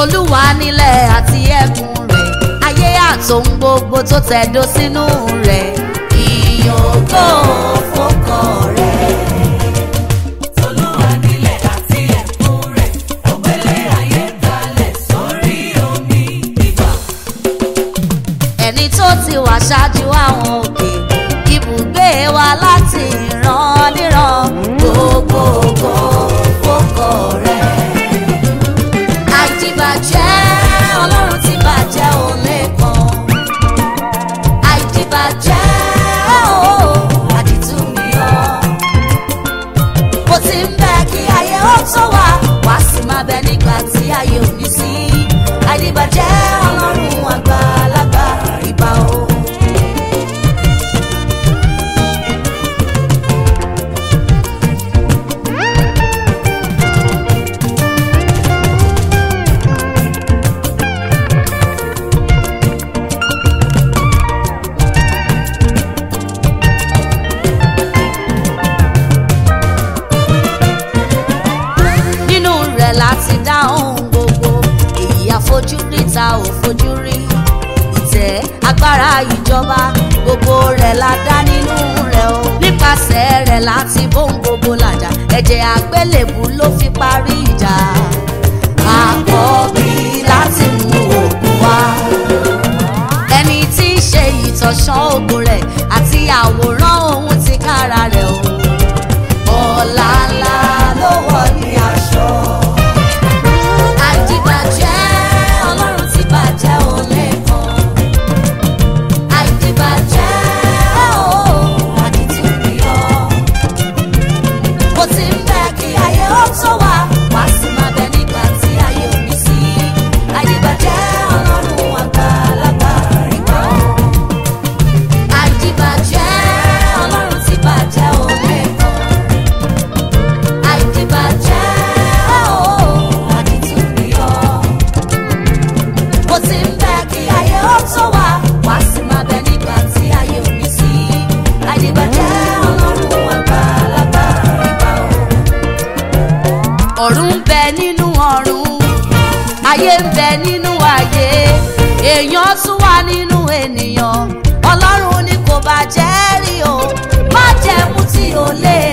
tolúwa nílẹ̀ àti ẹ̀kún rẹ̀ ayé àtòun gbogbo tó tẹ̀dó sínú rẹ̀ ìyókò fọkọ rẹ̀. Tolúwa nílẹ̀ àti ẹ̀kún rẹ̀, ògbélé ayé kalẹ̀ sórí omi ìgbà. ẹni tó ti wà ṣáájú àwọn òkè ibùgbé wa láti ìran níran gbogbogbò fọkọ rẹ̀. àìdìbàjẹ́ ọlọ́run ti bàjẹ́ ò lẹ́kan àìdìbàjẹ́ o àdìtú mi ọ́ bó ti ń bẹ kí ayé ó tó wà wá sí máa bẹ nígbà tí ayé ò ní sí àìdìbàjẹ́ ọlọ́run àgbàlagbà ìbà o. nínú rẹ̀ láti dá ohun gbogbo èyí àfojúrí ta ò fojú rí ìtẹ́ agbára ìjọba gbogbo rẹ̀ la dá nínú rẹ̀ o nípasẹ̀ rẹ̀ láti bóun gbogbo làjà ẹ̀jẹ̀ àgbélébù ló fi parí ìjà àkọ́bí láti mú òkú wá ẹni tí í ṣe ìtọ̀sán ogun rẹ̀ àti àwòrán ohun ti kára rẹ̀ o ọ̀la ńlá ló wọ̀ ní aṣọ. àìdìbàjẹ́ ọlọ́run ti bàjẹ́ ò lẹ́kan. àìdìbàjẹ́ o àdìtú ni ọ́. bó ti ń bẹ kí ayé ó tó wà wá sí máa bẹ nígbà tí ayé ò ní sí. àìdìbàjẹ́ ọlọ́run àgbàlagbà ìgbà o. àìdìbàjẹ́ ọlọ́run ti bàjẹ́ ò lẹ́kan àìdìbàjẹ́ o àdìtú ni ọ́. bó ti ń bẹ kí ayé ó tó wà wá sí máa bẹ nígbà tí ayé ò ní sí. àìdìbàjẹ́ ọlọ́run àgbàlagbà ìgbà o. ọ̀run ń bẹ nínú ọ̀run ayé ń bẹ nínú ayé èèyàn tún wà nínú ènìyàn ọlọ́run ni kò bàjẹ́ rí o má jẹ́ mú tí o lè